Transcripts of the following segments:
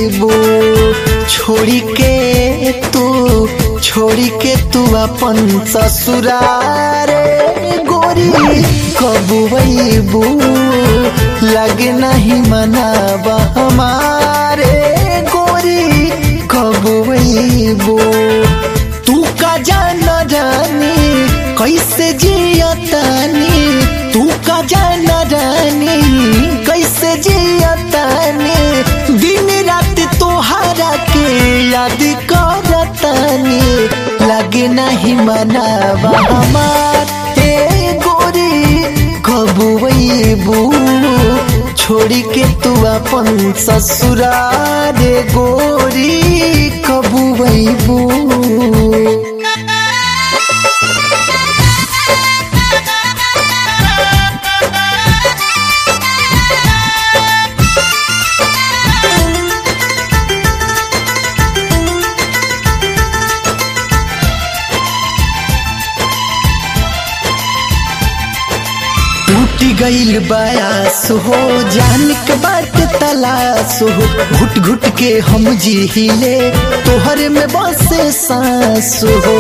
बो छोड़ी के तू छोड़ी के तू अपन ससुरारे गोरी कबू बो लगे नहीं मनाबा हमारे गोरी कबू बो तू का जाना जानी कैसे जियतानी तू का जाना जानी कैसे जियतानी दिन रात तोहरा के याद करतानी लगे नहीं मनावा हमार हे गोरी कबू बू छोड़ी के तू अपन ससुरारे गोरी कबू बू टूटी गईल बयास हो जान के बात तलाश हो घुट घुट के हम जी हिले तोहर में बसे सांस हो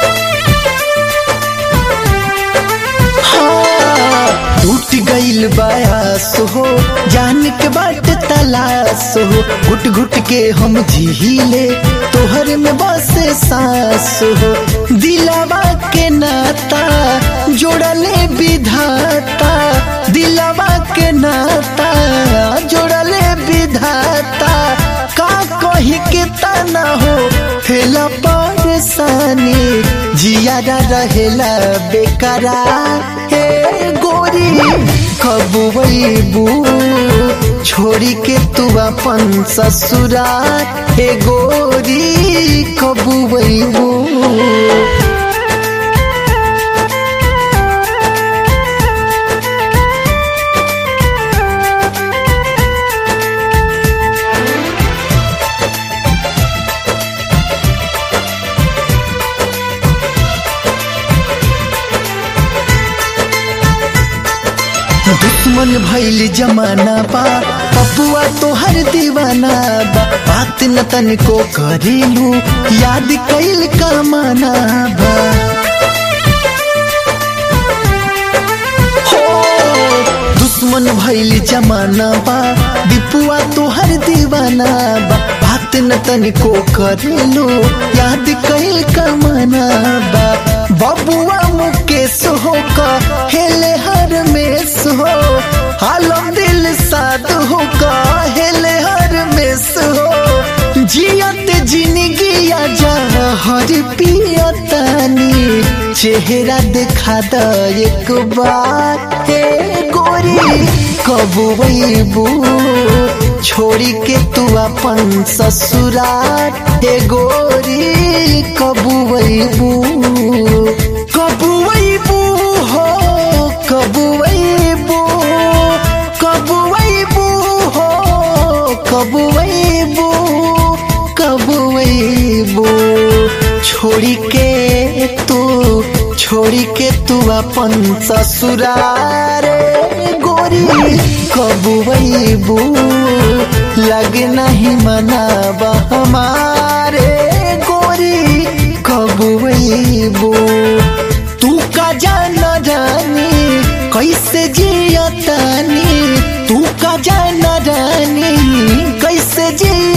हाँ, टूट गईल बयास हो जान के बात तलाश हो घुट घुट के हम जी हिले तोहर में बसे सांस हो दिलावा के नाता जोड़ले विधाता दिलावा के नाता जोड़ले विधाता का कही के तना हो हेला परेशानी जियारा रहेला बेकरा हे गोरी कबू बू छोड़ी के तू अपन ससुराल हे गोरी कबू बू दुश्मन भैल जमाना बा पपुआ तोहर दीवाना बा बात न तनिको करेलू याद कैल कमाना बा हो दुश्मन भैल जमाना बा दीपुआ तोहर दीवाना बा बात न तनिको करेलू याद कैल कमाना बा बबुआ मुकेश हो का हेले हर मेस हो आलम दिल साद हो का हेले हर मेस हो जियत जिंदगी जा हर पियतानी चेहरा दिखा द एक बार हे गोरी कबू बू छोड़ी के तू अपन ससुराल हे गोरी कबू बू कबू बू हो कबू बू कबू बू हो कबू बू कबू बू छोड़ी के तू छोड़ी के तू अपन ससुरारे गोरी कबू बू लगे नहीं मनाबा हमारे गोरी कबू बू तू का जाना जानी कैसे जियतानी तू का जाना जानी कैसे जिय